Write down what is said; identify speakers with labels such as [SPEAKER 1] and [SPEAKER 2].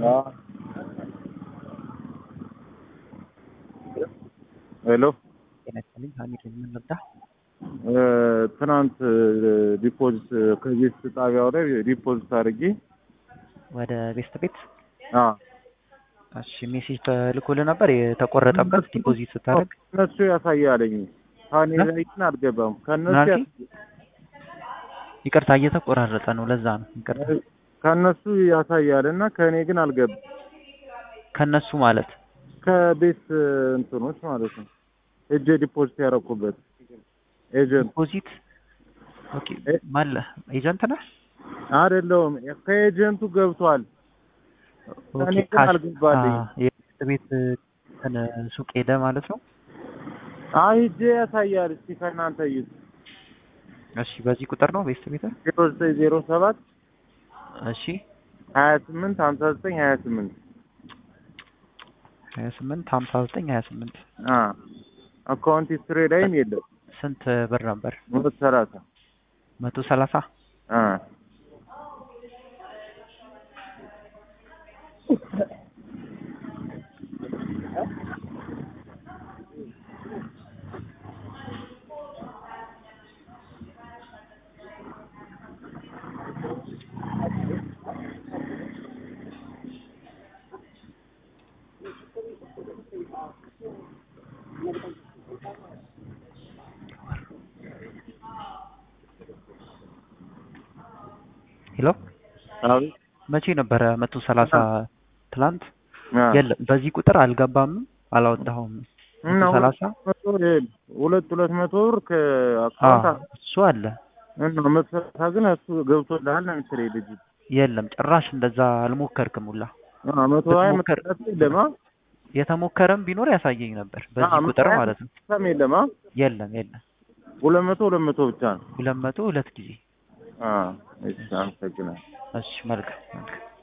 [SPEAKER 1] ሄሎ
[SPEAKER 2] ጤና ይስጥልኝ ሀሚድ ምን ልርዳ?
[SPEAKER 1] ትናንት ዲፖዚት ከቤት ጣቢያው ላይ ዲፖዚት አድርጌ
[SPEAKER 2] ወደ ቤስት ቤት
[SPEAKER 1] አዎ
[SPEAKER 2] እሺ ሜሴጅ ተልኮልህ ነበር የተቆረጠበት ዲፖዚት ስታደርግ
[SPEAKER 1] ከእነሱ ያሳያለኝ ከእኔ ላይ ግን አልገባም። ከእነሱ
[SPEAKER 2] ናቲ?
[SPEAKER 1] ያሳያል።
[SPEAKER 2] ይቅርታ እየተቆራረጠ ነው ለዛ ነው ይቅርታ
[SPEAKER 1] ከእነሱ ያሳያል እና ከእኔ ግን አልገባም።
[SPEAKER 2] ከነሱ ማለት
[SPEAKER 1] ከቤት እንትኖች ማለት ነው እጄ ዲፖዚት ያደረኩበት ኤጀንት
[SPEAKER 2] ዲፖዚት ኦኬ
[SPEAKER 1] እ-
[SPEAKER 2] ማለ ኤጀንት ነህ
[SPEAKER 1] አይደለውም ከኤጀንቱ ገብቷል። እኔ
[SPEAKER 2] ኦኬ
[SPEAKER 1] ግን
[SPEAKER 2] ካሽ
[SPEAKER 1] አልገባልኝም።
[SPEAKER 2] አ፣ የቤስት ቤት እንትን ሱቅ ሄደ ማለት ነው
[SPEAKER 1] አይ እጄ ያሳያል። እስቲ ከእናንተ እዩት።
[SPEAKER 2] እሺ በዚህ ቁጥር ነው ቤስት ቤት
[SPEAKER 1] ዜሮ ዘጠኝ ዜሮ ሰባት
[SPEAKER 2] እሺ
[SPEAKER 1] ሀያ ስምንት ሀምሳ ዘጠኝ ሀያ ስምንት
[SPEAKER 2] ሀያ ስምንት ሀምሳ ዘጠኝ ሀያ ስምንት
[SPEAKER 1] አካውንት ሂስትሪ ላይም የለም።
[SPEAKER 2] ስንት ብር ነበር
[SPEAKER 1] ሁለት ሰላሳ
[SPEAKER 2] መቶ ሰላሳ
[SPEAKER 1] አ
[SPEAKER 2] ሄሎ
[SPEAKER 1] አቤት
[SPEAKER 2] መቼ ነበረ መቶ ሰላሳ ትላንት
[SPEAKER 1] አ
[SPEAKER 2] የለም በዚህ ቁጥር አልገባም አላወጣሁም
[SPEAKER 1] እና
[SPEAKER 2] መቶ ሰላሳ
[SPEAKER 1] መቶ ይሄን ሁለት ሁለት መቶ ብር
[SPEAKER 2] አ
[SPEAKER 1] ከአካውንት
[SPEAKER 2] እሱ አለ
[SPEAKER 1] እና መቶ ሰላሳ ግን እሱ ገብቶልሃል ነው የምትለኝ ልጅ
[SPEAKER 2] የለም ጭራሽ እንደዛ አልሞከርክም ሁላ
[SPEAKER 1] አ መቶ ሀያ መቶ
[SPEAKER 2] ብትሞክር-
[SPEAKER 1] ሰላሳ የለም አ
[SPEAKER 2] የተሞከረም ቢኖር ያሳየኝ ነበር
[SPEAKER 1] አ
[SPEAKER 2] በዚህ
[SPEAKER 1] መቶ
[SPEAKER 2] ቁጥር
[SPEAKER 1] ሀያ
[SPEAKER 2] ማለት ነው
[SPEAKER 1] መቶ ሰላሳም የለም አ
[SPEAKER 2] የለም የለም
[SPEAKER 1] ሁለት መቶ ሁለት መቶ ብቻ ነው
[SPEAKER 2] ሁለት መቶ ሁለት ጊዜ
[SPEAKER 1] አ እሺ አመሰግናለሁ
[SPEAKER 2] እሺ መልካም መልካም